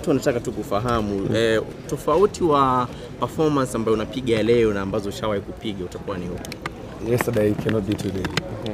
watu wanataka tu kufahamu eh, tofauti wa performance ambayo unapiga leo na ambazo ushawahi kupiga utakuwa ni upi? Yesterday cannot be today.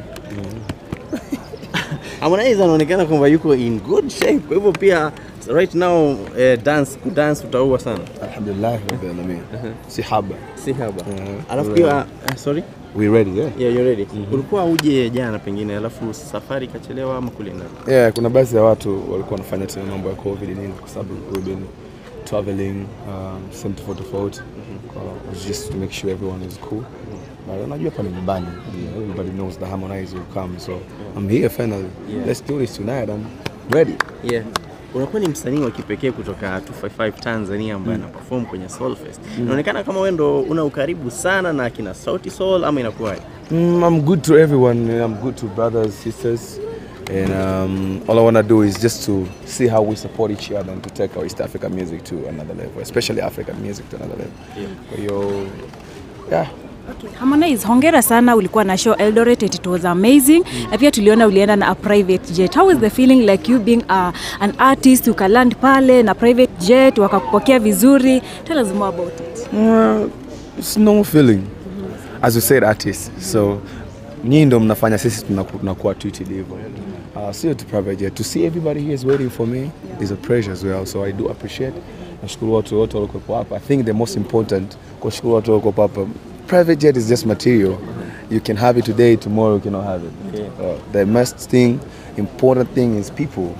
Harmonize anaonekana kwamba yuko in good shape, kwa hivyo pia right now eh, dance kudance utaua sana, Alhamdulillah rabbil alamin. Si haba. si haba. Mhm. Alafu pia eh, sorry We ready yeah? yeah, you're ready. Ulikuwa uje jana pengine, alafu safari ikachelewa ama kulingana Yeah, kuna baadhi ya watu walikuwa wanafanya tena mambo ya covid nini kwa sababu we've been traveling um, sehemu tofauti tofauti Kwa- just to make sure everyone is cool. But unajua hapa ni nyumbani. Everybody knows the Harmonize will come so I'm here finally. Yeah. Let's do this tonight. I'm ready. Yeah. Unakuwa ni msanii wa kipekee kutoka 255 Tanzania ambaye ana perform kwenye Soul Fest. Inaonekana kama wewe ndo una ukaribu sana na kina Sauti Soul ama inakuwaje? Mm, I'm good to everyone. I'm good to brothers, sisters, and um, all I want to do is just to see how we support each other and to take our East African music to another level, especially African music to another level. Kwa hiyo, yeah. Okay. Harmonize, hongera sana, ulikuwa na show Eldoret and it was amazing. Na pia tuliona ulienda na a private jet. How is the feeling like you being a, an artist ukaland pale na private jet wakakupokea vizuri? Tell us more about it. Uh, it's normal feeling. As you said, artist. So, nyinyi ndo mnafanya sisi tunaku- tunakuwa treated hivyo. Uh, sio tu private jet. To see everybody here is waiting for me is a pleasure as well. So I do appreciate. Nashukuru watu wote waliokuwepo hapa. I think the most important kuwashukuru watu waliokuwepo hapa. Private jet is just material. You can have it today, tomorrow you cannot have it. Uh, the most thing, important thing is people.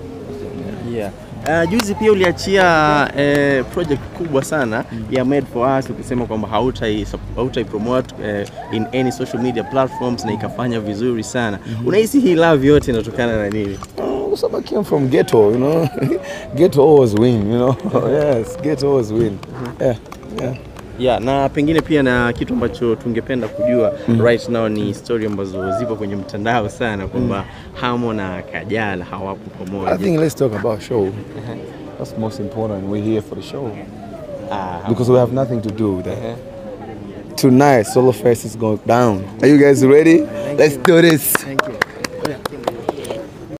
Yeah. Uh, juzi pia uliachia eh, project kubwa sana ya Made for Us ukisema kwamba hautai hautai promote eh, in any social media platforms na ikafanya vizuri sana. Unahisi hii love yote inatokana na nini? Oh, some came from ghetto, you know. ghetto always win, you know. yes, ghetto always win. Yeah, yeah. Yeah, na pengine pia na kitu ambacho tungependa kujua right now ni story ambazo zipo kwenye mtandao sana kwamba Hamo na Kajala hawapo I pamoja. think let's talk about show. That's most important. We're here for the show Ah, because we have nothing to do with that. Tonight, Solo Fest is going down. Are you guys ready? let's do this.